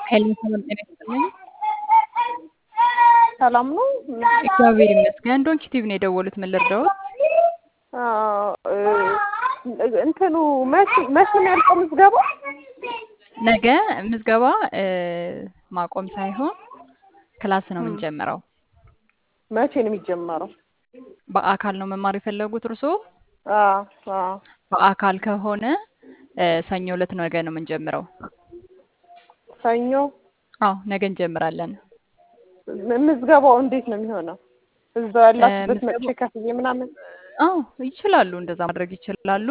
ሄሎ ሰላም ጤና ይስጥልኝ። ሰላም ነው? እግዚአብሔር ይመስገን። ዶንኪ ቲቪ ነው የደወሉት። ምን ልርዳዎት? አዎ፣ እንትኑ መቼ መቼ ነው ያልቀው ምዝገባ? ነገ ምዝገባ እ ማቆም ሳይሆን ክላስ ነው የምንጀምረው። መቼ ነው የሚጀመረው? በአካል ነው መማር የፈለጉት እርስዎ? አዎ አዎ። በአካል ከሆነ እ ሰኞ ዕለት ነገ ነው የምንጀምረው። ሰኞ አዎ ነገ እንጀምራለን። ም- ምዝገባው እንዴት ነው የሚሆነው? እዛው ያላችሁበት ምዝገባው- መጥቼ ከፍዬ ምናምን? አዎ ይችላሉ፣ እንደዛ ማድረግ ይችላሉ።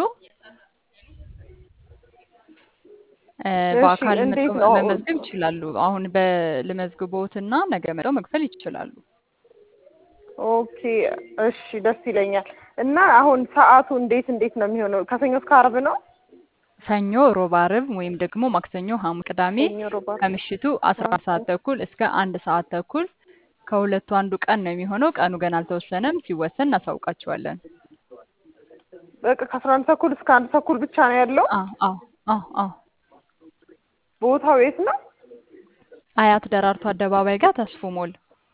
እ እሺ፣ በአካል እንዴት መጥተው ነው? መመዝገብ ይችላሉ። አሁን በልመዝግቦትና ነገ መጥተው መክፈል ይችላሉ። ኦኬ እሺ፣ ደስ ይለኛል። እና አሁን ሰዓቱ እንዴት እንዴት ነው የሚሆነው? ከሰኞ እስከ ዓርብ ነው? ሰኞ፣ ሮብ፣ ዓርብ ወይም ደግሞ ማክሰኞ፣ ሐሙስ፣ ቅዳሜ ሰኞ፣ ሮብ፣ ዓርብ። ከምሽቱ አስራ አንድ ሰዓት ተኩል እስከ አንድ ሰዓት ተኩል ከሁለቱ አንዱ ቀን ነው የሚሆነው። ቀኑ ገና አልተወሰነም። ሲወሰን እናሳውቃቸዋለን። በቃ ከአስራ አንድ ተኩል እስከ አንድ ተኩል ብቻ ነው ያለው። አዎ አዎ አዎ አዎ ቦታው የት ነው? አያት ደራርቱ አደባባይ ጋር ተስፎ ሞል።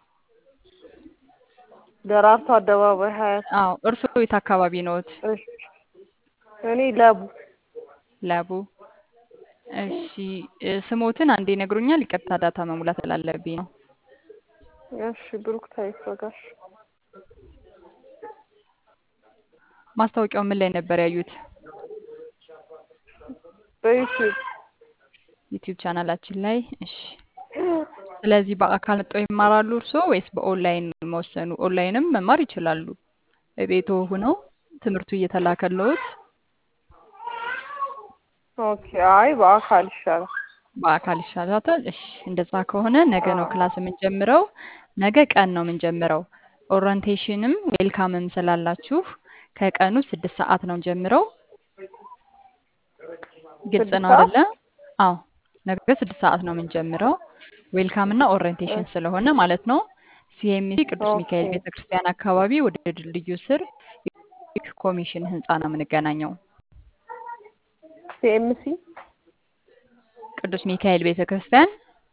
ደራርቱ አደባባይ ሀያት። አዎ እርስዎ የት አካባቢ ነዎት? እሺ፣ እኔ ለቡ ለቡ። እሺ እ ስሞትን አንዴ ይነግሩኛል? ይቅርታ ዳታ መሙላት ስላለብኝ ነው። እሺ፣ ብሩክታዊት ወጋሽ። ማስታወቂያው ምን ላይ ነበር ያዩት? በዩቲዩብ ዩቲዩብ ቻናላችን ላይ። እሺ ስለዚህ በአካል መጥተው ይማራሉ እርስዎ ወይስ በኦንላይን መወሰኑ? ኦንላይንም መማር ይችላሉ። ቤቶ ሆነው ትምህርቱ እየተላከልዎት ኦኬ። አይ በአካል ይሻላል። በአካል ይሻላታል። እሺ እንደዛ ከሆነ ነገ ነው ክላስ የምንጀምረው። ነገ ቀን ነው የምንጀምረው። ኦሪንቴሽንም ዌልካምም ስላላችሁ ከቀኑ ስድስት ሰዓት ነው ጀምረው። ግልጽ ስድስት ነው ሰዓት? አይደለ? አዎ ነገ ስድስት ሰዓት ነው የምንጀምረው። ዌልካም እና ኦሪንቴሽን ስለሆነ ማለት ነው። ሲኤምሲ ቅዱስ ሚካኤል ኦኬ። ቤተክርስቲያን አካባቢ ወደ ድልድዩ ስር ኮሚሽን ህንፃ ነው የምንገናኘው። ሲኤምሲ ቅዱስ ሚካኤል ቤተክርስቲያን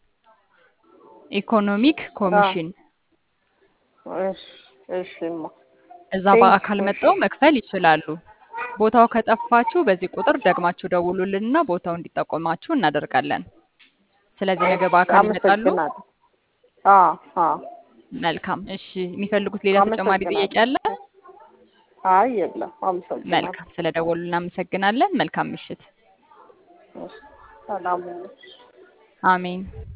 ኢኮኖሚክ ኮሚሽን እሺ እሺማ እዛ ቴንክ በአካል ዩ። መጥተው መክፈል ይችላሉ። ቦታው ከጠፋችሁ በዚህ ቁጥር ደግማችሁ ደውሉልንና ቦታው እንዲጠቆማችሁ እናደርጋለን። ስለዚህ ነገ በአካል ይመጣሉ። አመሰግናለሁ። አዎ አዎ። መልካም። እሺ የሚፈልጉት ሌላ ተጨማሪ ጥያቄ አለ? አይ የለም። አመሰግናለሁ። መልካም። ስለ ደወሉ እናመሰግናለን። መልካም ምሽት። እሺ፣ ሰላም ሁኑ። አሜን።